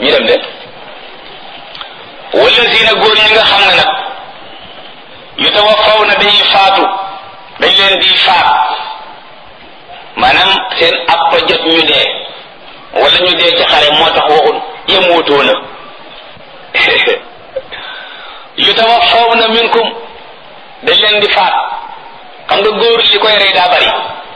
ñu dem de wala si na góor ñi nga xam ne nag yu tawaffaw na dañuy faatu dañ leen di faat maanaam seen appa jot ñu dee wala ñu dee ci xare moo tax waxul yemootoo na yu tawaffaw na minkum dañ leen di faat xam nga góor li koy rey daa bari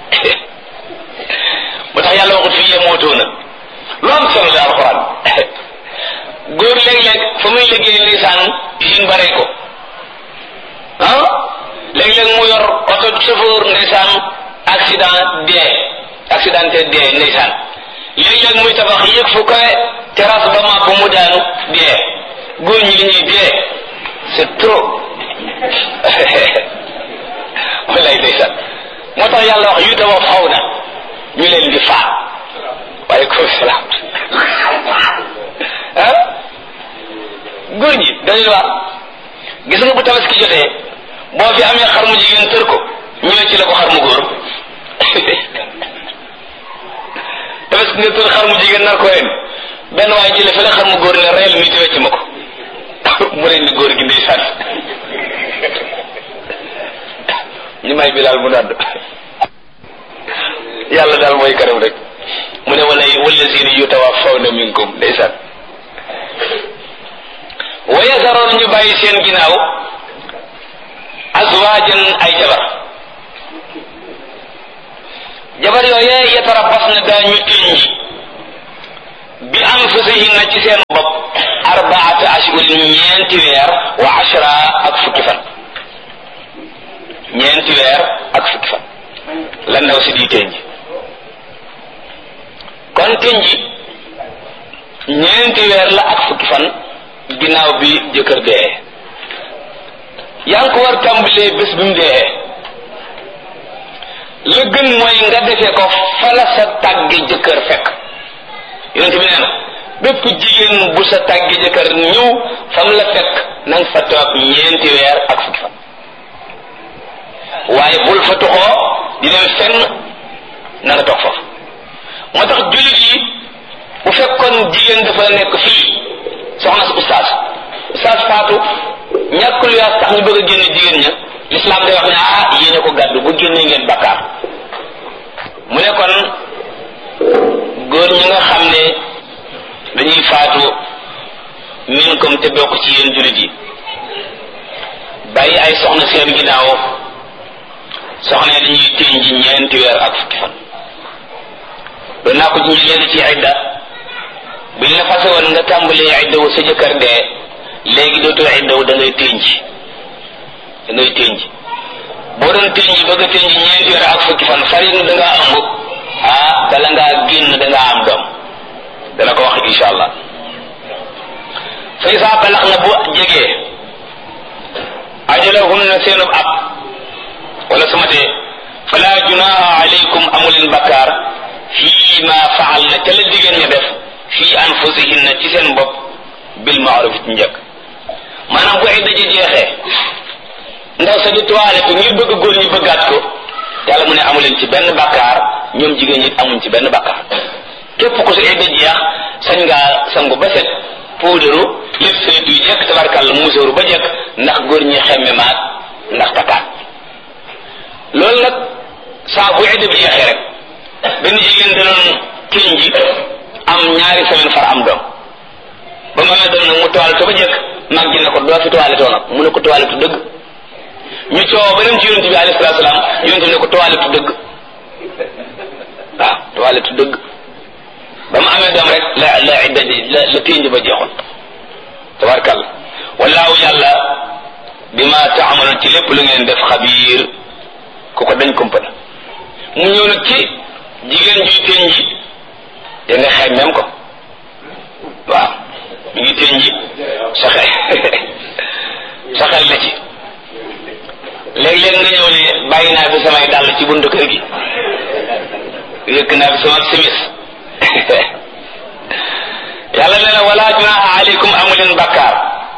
moo tax yàlla waxut fii yemootoo na lu am solo la alxuraan góor léeg-léeg fa muy liggéey lisaan usine ba rey ko ah léeg-léeg mu yor oto chauffeur ndeysaan accident dee accidenté dee ndeysaan léeg-léeg muy tabax yëg fu kawe terrasse ba màbb mu daanu dee góor ñi li ñuy dee c'est trop wallaay ndeysaan moo tax yàlla wax yu tawa faw na ñu leen di faat waaleykum salaam ah góor ñi dañuy wax gis nga bu tabaski jotee boo fi amee xar mu jigéen tër ko ñëwee ci la ko xar mu góor tabaski nga tër xar mu jigéen nar ko ren benn waaye jële fi la xar mu góor ne reyal mi te wecc ma ko mu ren ni góor gi ndeysaan ñu may bilaal mu nàdd yàlla daal mooy kanam rek mu ne wala wallazina yutawaffawna minkum ndeysaan wa yasaroon ñu bàyyi seen ginnaaw azwaajan ay jabar jabar yooyee yatarabbas na daañu tënji bi anfusihinna ci seen bopp arbaata ashhurin ñeenti weer wa ashra ak fukki fan ñeenti weer ak fukki fan la ndaw si di tënji kon tënji ñeenti weer la ak fukki fan ginnaaw bi jëkkër dee yaa ngi ko war tàmbalee bés bi mu dee la gën mooy nga defee ko fa la sa tàgge jëkkër fekk yonent bi nee na bépp jigéen bu sa tàgge jëkkër ñëw fam la fekk na nga fa toog ñeenti weer ak fukki fan waaye bul fa toxoo di dem fenn na nga toog foofu moo tax jullit yi bu fekkoon jigéen dafa nekk fii soxna si ustaas ustaas faatu ñàkk lu yaas tax ñu bëgg a génne jigéen ña lislaam day wax ne ah yéene ko gàddu bu génne ngeen bakkaar mu ne kon góor ñi nga xam ne dañuy faatu min comme te bokk ci yéen jullit yi bàyyi ay soxna seen ginnaaw soxna yi dañuy téñ ji ñeenti weer ak fukki fan doon naa ko ñu léegi ci idda biñ la fase woon nga tàmbalee idda wu sa jëkkër dee léegi dootoo idda wu da ngay ténj da ngay ténj boo doon ténj bëgg a ténj ñeenti weer ak fukki fan fari da ngaa ëmb ah bala ngaa génn da ngaa am doom dana ko wax insha allah fa isaa balax na bu jegee ajalahunna seenub ab wala su ma tee fala junaha alaykum amuleen bakkaar fii ma faal na ca la jigéen ña def fii anfusihinna ci seen bopp bil maaruf ci njëkk maanaam bu ay daje jeexee ndaw sa di toilette ngir bëgg góor ñi bëggaat ko yàlla mu ne amuleen ci benn bakkaar ñoom jigéen ñi amuñ ci benn bakkaar képp ko su ay daj jeex sañ ngaa sangu ba set puudaru lépp sa du jekk tabarkàlla musóoru ba jekk ndax góor ñi xemme maat ndax takkaat loolu nag saa bu idda bi jeexee rek benn jigéen da doon tiñ ji am ñaari semaine far am doom ba mu amee doom nag mu toilette ba jekk mag ji ne ko doo fi toilette nag mu ne ko toilette dëgg ñu coow ba dem ci yonent bi alayhi salaatu salaam yonent bi ne ko toilette dëgg waaw toilette dëgg ba mu amee doom rek la la idda la la tiñ ji ba jeexoon tabarkàlla wallaahu yàlla bi ma taamaloon ci lépp lu ngeen def xabiir ku ko dañ kumpana mu ñëw nag ci jigéen juy teñ ji te nga xeeb même ko waaw mi ngi teñ ji sa xel sa xel la ci léeg-léeg nga ñëw ne bàyyi naa fi samay dàll ci buntu kër gi yëkk naa fi sama simis yàlla nee na wala junaha aleykum amuleen bakkaar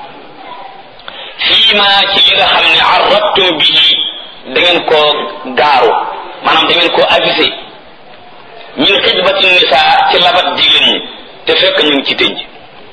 fii ma ci li nga xam ne arrabtum bihi da ngeen koo gaaru maanaam da ngeen koo avisé min xijbati nisa ci labat jigéen ñi te fekk ñu ngi ci tënj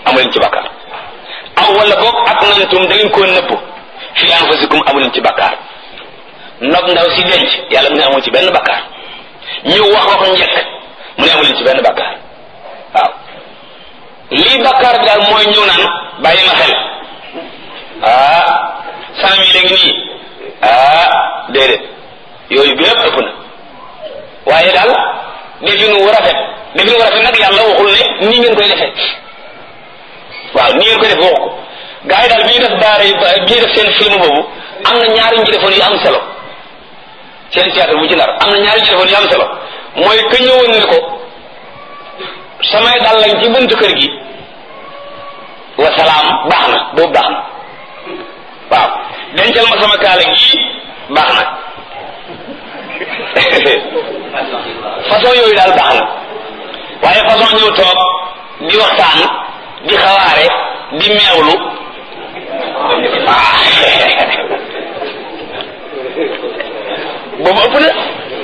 amu leen ci bakkaar aw wala boog ak nantum da ngeen koo nëbb fi anfusikum amu leen ci bakkaar nopp ndaw si denc yàlla mu ne amul ci benn bakkaar ñu wax wax njëkk mu ne amu leen ci benn bakkaar waaw lii bakkaar bi daal mooy ñëw naan bàyyi ma xel ah cent mille ngi nii ah déedéet yooyu bépp ëpp na waaye daal defin wu rafet defin wu rafet nag yàlla waxul ne nii ngeen koy defee waaw nii ngeen koy defee waxu ko gars yi daal bi ñu def daara yi bi ñu def seen film boobu am na ñaari ñu defoon yu am solo seen théâtre bu ci nar am na ñaari ñu defoon yu am solo mooy ka ñëwoon ne ko samay dal lañ ci buntu kër gi wa salaam baax na boobu baax na waaw dencal ma sama kaala gii baax na façon yooyu daal baax na waaye façon ñëw toog di waxtaan di xawaare di meewlu ah boobu ëpp na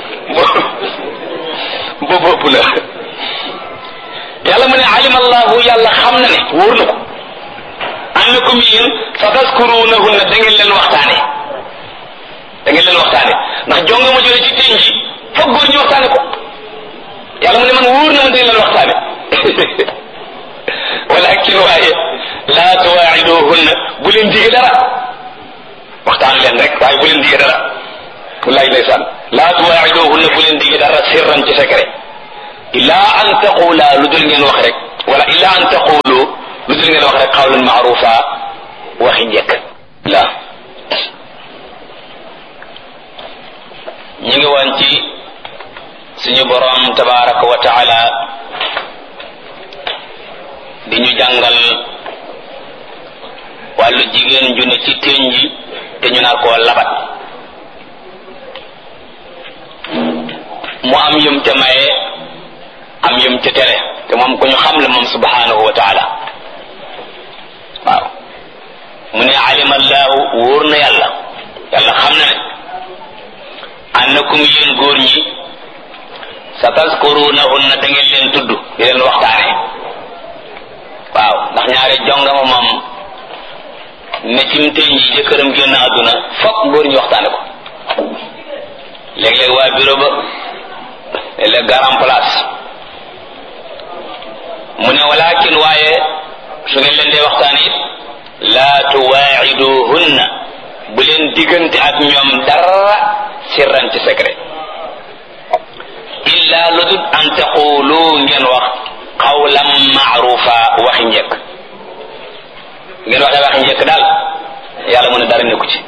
boobu ëpp na yàlla mu ne alima allahu yàlla xam na ne wóor na ko annakum yéen sa taskurunahunna da ngeen leen waxtaane da ngeen leen waxtaane ndax jonga ma jële ci teen ji foog góor ñu waxtaane ko yàlla mu ne man wóor na ma da ngeen leen waxtaane walakin waaye laa tuwaaciduhunna bu leen dige dara waxtaan leen rek waaye bu leen dige dara wallaay ndeysaan laa tuwaaciduhunna bu leen dige dara sirran ci secret illa an taqula lu dul ngeen wax rek wala illa an taqulu lu dul ngeen wax rek qawlan maarufa waxi njëkk la ñu ngi woon ci suñu borom tabaraka wa taala di ñu jàngal wàllu jigéen ju ne ci téñ ji te ñu naan koo labat mu am yum ca maye am yum ca tere te moom ku ñu xam la moom subhanahu wa taala waaw mu ne alima allahu wóor na yàlla yàlla xam na ne annakum yéen góor ñi sa taskurunahunna da ngeen leen tudd di leen waxtaane waaw ndax ñaare jongama moom ne cim teñ ji jëkkëram génn àdduna fokk góor ñi waxtaane ko léeg-léeg waa bureau ba léeg-léeg garam place mu ne walakin waaye su ngeen leen dee waxtaan it laa tuwaaciduhunna bu leen diggante ak ñoom dara sirran ci secret illa lu dul an taqulu ngeen wax qawlan maarufa waxi njëkk ngeen waxee waxi njëkk daal yàlla mu ne dara nekku ci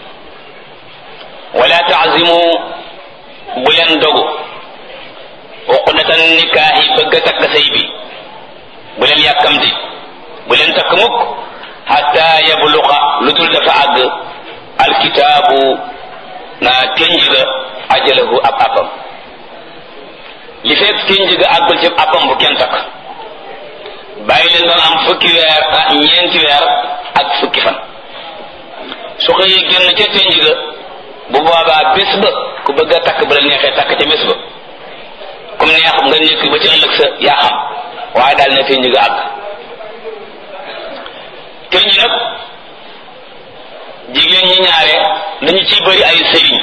wala taazimu bu leen dogu uqdatan nikaahi bëgg a takk sëy bi bu leen yàkkamti bu leen takk mukk xatta yabluqa lu dul dafa àgg alkitaabu na tenj ga ajalahu ab appam li fekk tenj ga àggul ci appam bu kenn takk bàyyi leen doon am fukki weer ah ñeenti weer ak fukki fan su xëyee génn ca tenj ga bu boobaa bés ba ku bëgg a takk ba la neexee takk ca bés ba comme neex nga nekk ba ci ëllëg sa yaa xam waaye daal ne tenj ga àgg tenj nag jigéen ñi ñaare dañu ciy bëri ay sëriñ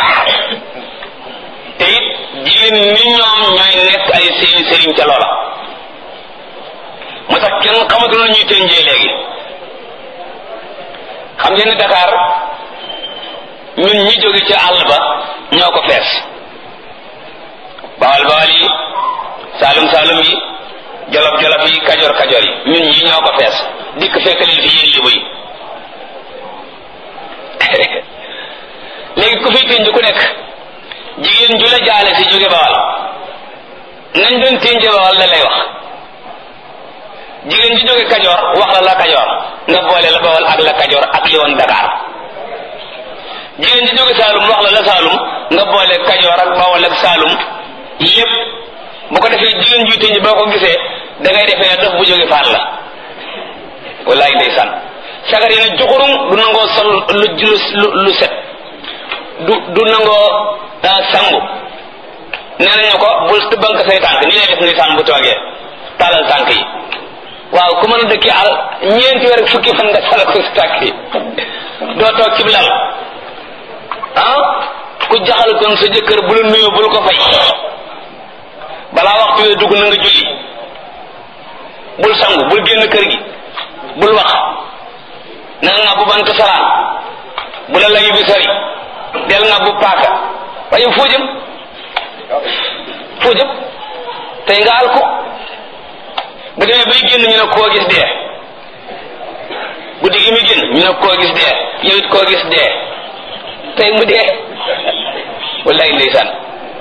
te it jigéen ñi ñoom ñooy nekk ay sëriñ sëriñ ca loola moo tax kenn xamatul ñuy tenjee léegi xam ngeen ne Dakar ñun ñi jóge ca àll ba ñoo ko fees bawal bawal yi saalum saalum yi jolof jolof yi kajoor kajoor yi ñun ñi ñoo ko fees dikk fekk leen fi yéen libu yi léegi ku fiy tënj ku nekk jigéen ju la jaale si jóge bawal nañ doon tënj bawal la lay wax jigéen ju jóge kajoor wax la la kajoor nga boole la bawal ak la kajoor ak li woon Dakar jigéen ju jóge Saalum wax la la Saalum nga boole kajoor ak bawal ak Saalum lépp bu ko defee jigéen juy tënj boo ko gisee da ngay defee dof bu jóge faat la wallaay ndeysaan sagar yi ne juxurum du nangoo sol lu lu lu set du du nangoo sangu nee nañu ko bul tëbbank say tànk ni lay def ndeysaan bu toogee taalal tànk yi waaw ku mën a dëkki àll ñeenti weer ak fukki fan nga sala ko si tàkk yi doo toog ci lal ah ku jaxal kon sa jëkkër bu la nuyu bul ko fay balaa waxtu wee dugg na nga julli bul sangu bul génn kër gi bul wax na nga bu bant salaan bu la layu bi sori del nga bu paaka waaye foo jëm foo jëm tey nga al ko bu demee bay génn ñu ne koo gis dee guddi gi muy génn ñu ne koo gis dee yow it koo gis dee tey mu dee wallaay ndeysaan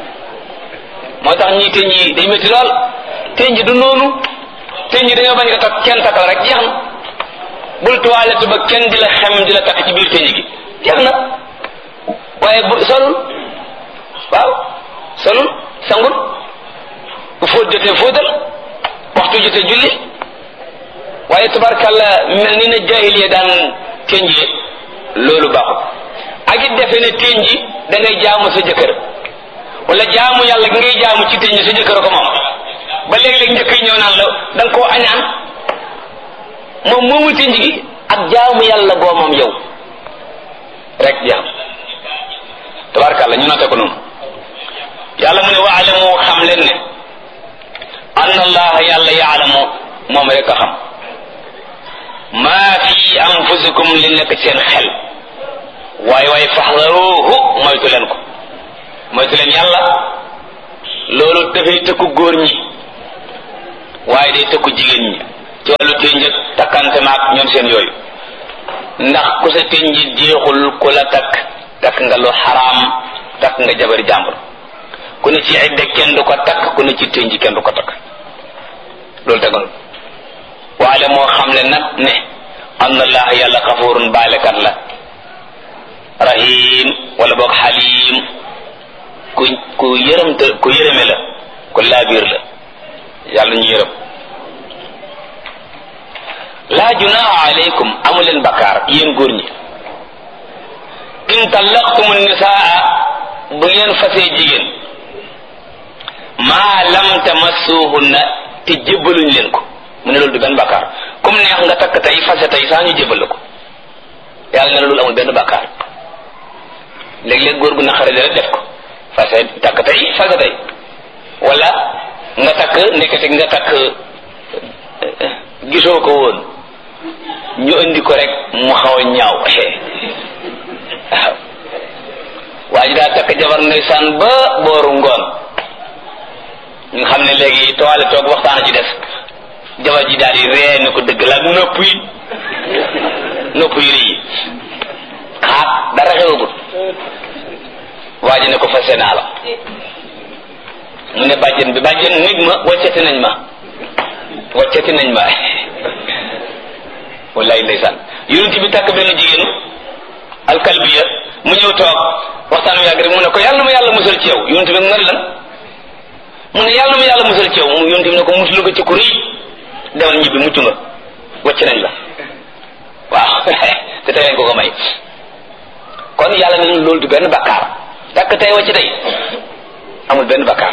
moo tax ñii teñ yi day métti lool teñ ji du noonu teñ ji dañoo bañ nga takk kenn takk la rek jeex na bul toilette ba kenn di la xem di la takk ci biir teñ gi jeex na waaye bu solul waaw solul sangul bu fóot jotee fóotal waxtu jotee julli waaye tabarkalla mel ni na jaahiliya daan tenjee loolu baaxul ak it defe ne tenji da ngay jaamu sa jëkkër wala jaamu yàlla gi ngay jaamu ci tenji sa jëkkër ko moom ba léeg-léeg njëkk yi ñëw naan la da nga koo añaan moom moomu tenji gi ak jaamu yàlla goo moom yow rek jaam tabarkalla ñu note ko noonu yàlla mu ne waalamu xam leen ne anna allaha yàlla yaalamu moom rek a xam maa fi anfusikum li nekk seen xel waaye waaye faxdaruhu moytu leen ko moytu leen yàlla loolu dafay tëkku góor ñi waaye day tëkku jigéen ñi ci wàllu ténjëg takkante maak ñoom seen yooyu ndax ku sa ténji jeexul ku la takk takk nga lu xaraam takk nga jabari jàmbur ku ne ci idda kenn du ko takk ku ne ci ténji kenn du ko takk loolu tegoon waale moo xam le nag ne anna allah yàlla xafurun baalekat la rahim wala boog xalim ku ku yërëmte ku yërëme la ku laabiir la yàlla ñu yërëm laa junaaha aleykum amu leen bakkaar yéen góor ñi in tallaqtumu nisaa bu ngeen fasee jigéen maa lam tamassuhunna te jébbaluñ leen ko mu ne loolu du benn bakkaar comme neex nga takk tey fase tey saa ñu jébbal la ko yàlla ne loolu amul benn bakkaar léeg-léeg góor gu naqare rek def ko fase takk tey fase tey wala nga takk nekkati nga takk gisoo ko woon ñu indi ko rek mu xaw a ñaaw waaw waa ji daa takk jabar ndeysaan ba booru ngoon ñu xam ne léegi toile toog waxtaan ci des jabar ji daal di ree ne ko dëgg la nopp yi nopp yi rëy xaat dara xewagul waa ji ne ko fase naa la mu ne bàjjen bi bàjjen nit ma waccati nañ ma waccati nañ ma wallaay ndeysaan yonent bi takk benn jigéen alkalbiya mu ñëw toog waxtaan wi yàgg rek mu ne ko yàlla ma yàlla musal ci yow yonent bi nga lan mu ne yàlla ma yàlla musal ci yow mu yonent bi ne ko musul ko ci ku rëy demal ñibbi mucc nga wacc nañ la waaw te tey ko ko may kon yàlla ne loolu du benn bakkaar takk tey wacc tey amul benn bakkaar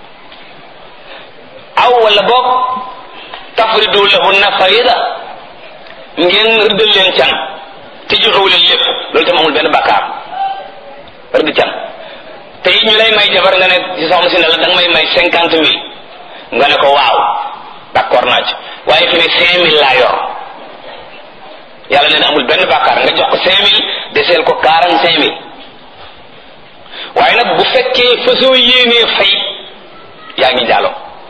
aw wala boog tafridu lahunna farida ngeen rëddal leen can te joxewu leen lépp loolu tam amul benn bakkaar rëdd can te it ñu lay may jabar nga ne ci soxna si ne la da nga may may cinquante mille nga ne ko waaw d'accord naa ci waaye fi ne cinq mille laa yor yàlla nee na amul benn bàkkaar nga jox ko cinq mille deseel ko quarante cinq mille waaye nag bu fekkee fasoo yéenee fay yaa ngi jaalo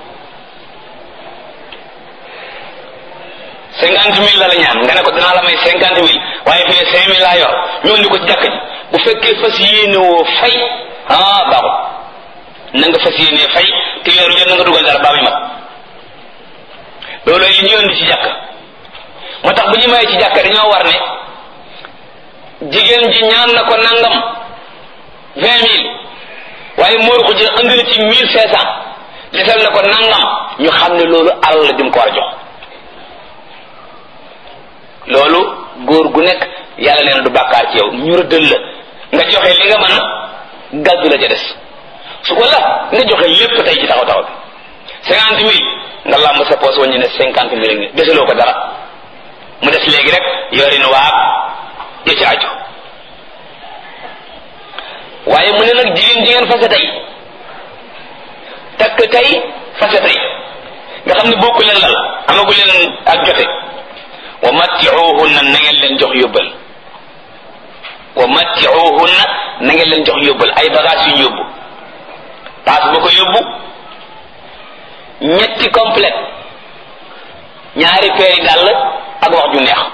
cinquante mille la la ñaan nga ne ko dinaa la may cinquante mille waaye fi ne cinq mille laa yor ñoo ni ko ci jàkk ji bu fekkee fas yéene woo fay ah baaxul na nga fas yéenee fay te weeru jot na nga dugal dara baa muy mat loolu li ñu indi ci jàkk moo tax bu ñu mayee ci jàkk dañoo war ne jigéen ji ñaan na ko nangam vingt mille waaye moor ko jël andi na ci mille cinq cent desal na ko nangam ñu xam ne loolu alal la jum ko war a jox loolu góor gu nekk yàlla nee na du bàkkaar ci yow ñu rëddal la nga joxe li nga mën gàddu la ca des su ko la nga joxe lépp tey ci taxaw taxaw bi cinquante mille nga làmb sa poos wañu ne cinquante mille ngi desaloo ko dara mu des léegi rek yorin waab ya ci aju waaye mu ne nag jigéen jigéen fase tey takk tey fase tey nga xam ne bokku leen lal amagu leen ak jote wa mattiuhunna na ngeen leen jox yóbbal wa mattiuhunna na ngeen leen jox yóbbal ay bagage yu ñu yóbbu paas bu ko yóbbu ñetti complète ñaari peeri dàll ak wax ju neex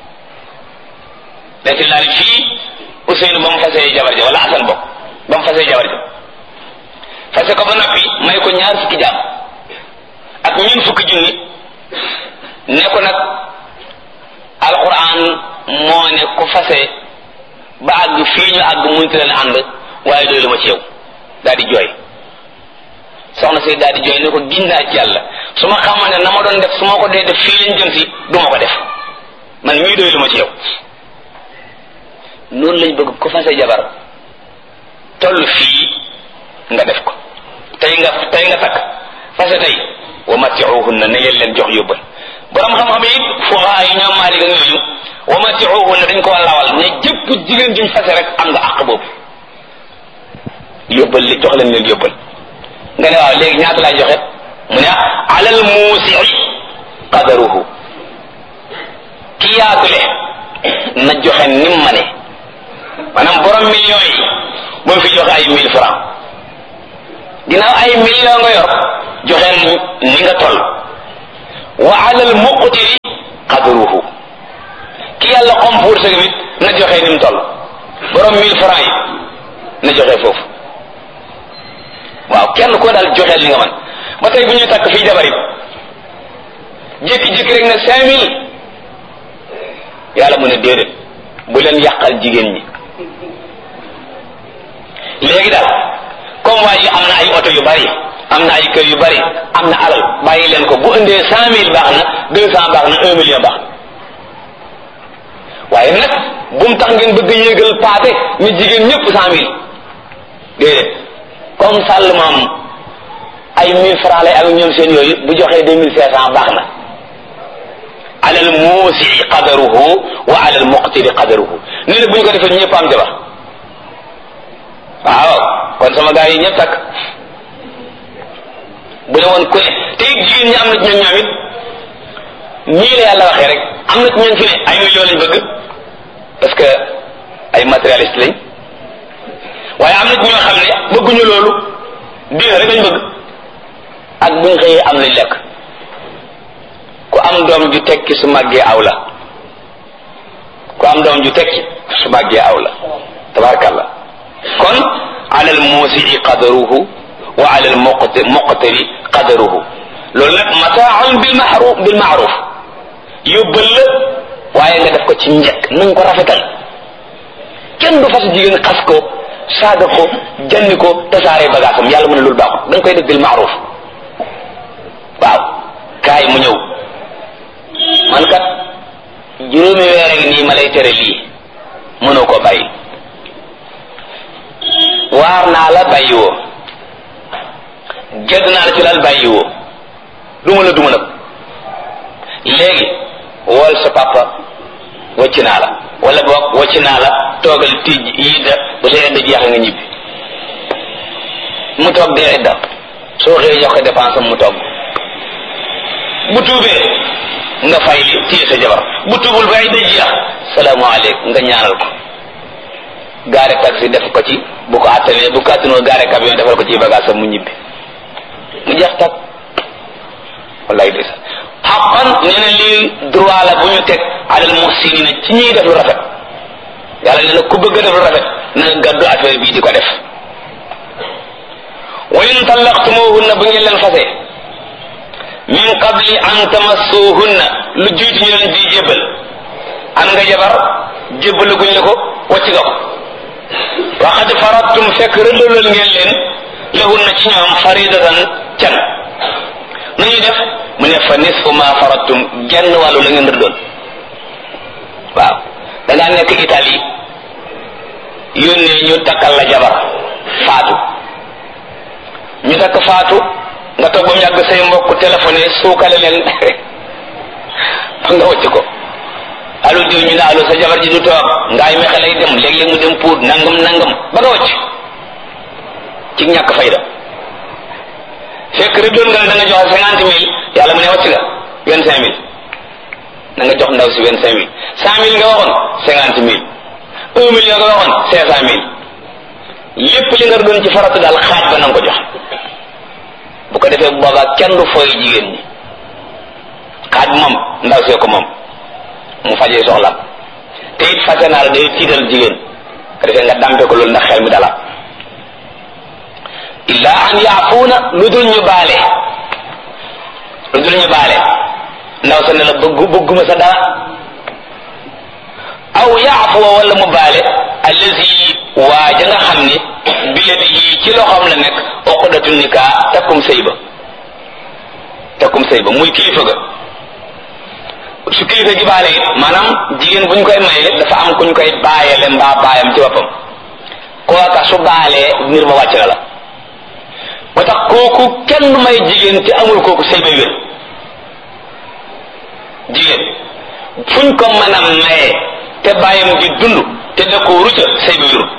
dati laal fii Ousseynou ba mu fasee jabar ja wala Assane bokk ba mu fasee jabar ja fase ko ba noppi may ko ñaar fukki jaam ak ñun fukki junni ne ko nag alquran moo ne ku fase ba àgg fii ñu àgg munti leen ànd waaye doylu ma ci yow daal di jooy soxna si daal di jooy ne ko giñ naa ci yàlla su ma xamoon ne na ma doon def su ma ko dee def fii lañ jëm si du ma ko def man mii doylu ma ci yow noonu lañ bëgg ku fase jabar toll fii nga def ko tey nga tey nga takk fase tey wa matiuhunna na ngeen leen jox yóbbal borom xam-xam yi fuqaha yi ñoom Maalik ak ñooñu wa matiuhunna dañ ko lawal ne jëpp jigéen juñ fase rek am nga àq boobu yóbbal li jox leen leen yóbbal nga ne waaw léegi ñaata laay joxe mu ne alal muusi qadaruhu ki yaatule na joxe nim ma ne maanaam borom millions yi bu mu fi joxe ay mille francs ginnaaw ay millions nga yor joxe ni nga toll wa alal muqtiri qadruhu ki yàlla xom pour sa mit na joxe ni mu toll borom mille francs yi na joxe foofu waaw kenn koo daal joxeel li nga man ba tey bu ñuy takk fii jabar it jékki-jékki rek ne cinq mille yàlla mu ne déedéet bu leen yàqal jigéen ñi léegi daal comme waa ji am na ay oto yu bari am na ay kër yu bari am na alal bàyyi leen ko bu indee cent mille baax na deux cent baax na un million baax na waaye nag bu mu tax ngeen bëgg yéegal paate ni jigéen ñëpp cent mille déedéet comme sàll moom ay mille francs lay ak ñoom seen yooyu bu joxee deux mille cinq cent baax na alal muusi qadaruhu wa alal muqtiri qadaruhu nee na bu ñu ko defee ñëpp am jabar waaw kon sama gars yi ñëpp takk bu ne woon ku ne te it jigéen ñi am na ci ñoom ñoom it nii la yàlla waxee rek am na ci ñoom fi ne ay millions lañ bëgg parce que ay matérialiste lañ waaye am na ci ñoo xam ne bëgguñu loolu diina rek lañ bëgg ak buñ xëyee am lañ lekk ku am doom ju tekki su màggee aw la ku am doom ju tekki su màggee aw la tabarakallah kon ala al musii qadaruhu wa ala al muqtari qadaruhu loolu nag mataaun bil maaruf bil maaruf yóbbal la waaye nga def ko ci njëkk na nga ko rafetal kenn du fas jigéen xas ko saaga ko janni ko tasaare bagaasam yàlla mu ne loolu baaxul da nga koy def bil maaruf waaw kaay mu ñëw man kat juróomi weer a ngi nii ma lay tere lii mënoo ko bàyyi waar naa la bàyyi woo gedd naa la ci lal bàyyi woo duma la duma nag léegi wool sa papa wacc naa la wala boog wacc naa la toogal tij yidda bu sa yedda jeex nga ñibbi mu toog dee idda soo xëyee jox ko dépense am mu toog bu tuubee nga fay li téye sa jabar bu tuubul ba idda jeex salaamaaleykum nga ñaanal ko gaare taxi def ko ci bu ko attanee bu ko attanoo gaare camion defal ko ci bagage am mu ñibbi mu jeex tak wallahi des xaqan nee na lii droit la bu ñu teg alal muhsinina ci ñuy def lu rafet yàlla nee na ku bëgg a def lu rafet na nga gàddu affaire bii di ko def wa in tallaqtumuhunna bu ngeen leen fase min qabli an tamassuhunna lu jiitu ñu leen di jébbal am nga jabar jébbalu guñ la ko wacc nga ko wa qad faradtum fekk rëddalal ngeen leen lahunna ci ñoom faridatan can nañu def mu ne fa nisfu ma faradtum genn wàllu la ngeen rëddal waaw da ngaa nekk Italie yónnee ñu takkal la jabar faatu ñu takk faatu nga toog ba mu yàgg say mbokk téléphoné suukale leen ba nga wëcc ko allo diw ñu ne allo sa jabar ji du toog ngaay mexe lay dem léeg-léeg mu dem puut nangam nangam ba nga wëcc ci ñàkk fayda fekk rek doon nga ne da nga joxe cinquante mille yàlla mu ne wàcc nga vingt cinq mille na nga jox ndaw si vingt cinq mille cent mille nga waxoon cinquante mille un million nga waxoon cinq cent mille lépp li nga doon ci faratu daal xaaj ba na nga ko jox bu ko defee boobaa kenn du fooy jigéen ñi xaaj moom ndaw see ko moom mu fajee soxlam te it fase naa la day tiital jigéen ko defee nga dampe ko loolu ndax xel mi dala illa an yaafuuna lu dul ñu baale lu dul ñu baale ndaw sa ne la bëggu bëgguma sa dara aw yaafuwa wala mu baale allazi waaja nga xam ni biyadihi ci loxoom la nekk uqdatu nikaa takkum sëy ba takkum sëy ba muy kilifa ga su kilifa gi baale it maanaam jigéen buñ koy maye dafa am kuñ koy baayale mbaa baayam ci boppam kooka su baalee mbir ma wàcc na la moo tax kooku kenn may jigéen te amul kooku sëy ba wér jigéen fuñ ko mën a maye te bàyyam di dund te da ko rucca sëy ba wérul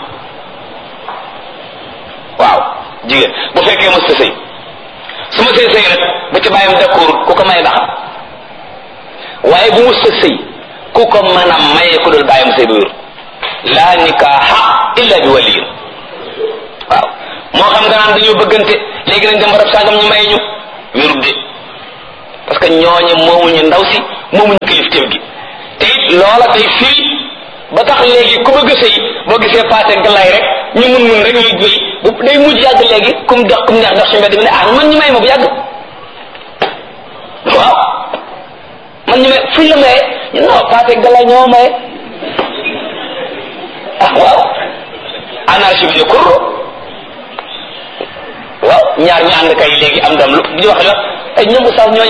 waaw jigéen bu fekkee mos ta sëy su ma sëy sëy rek ba ci bàyyam d'accord ku ko may baax waaye bu mos ta sëy ku ko mën a maye ku dul bàyyam sëy ba wérul laa nikaaha illa bi waliyin waaw moo xam nga naan dañoo bëggante léegi nañ dem barab sàngam ñu may ñu wérul de parce que ñooñu moomuñu ndaw si moomuñu kilifteef gi te it loola day firi ba tax léegi ku bëgg sëy boo gisee paase galay rek ñu mun mun rek ñuy béy bu day mujj yàgg léegi kum dox kum neex dox si mbedd mi ne ah man ñu may ma bu yàgg waaw man ñu may fuñ la maye ñu non paase galay ñoo maye ah waaw anarchie bi de kurro waaw ñaar ñu ànd kay léegi am doom lu di wax la ay ñoom sax ñooñu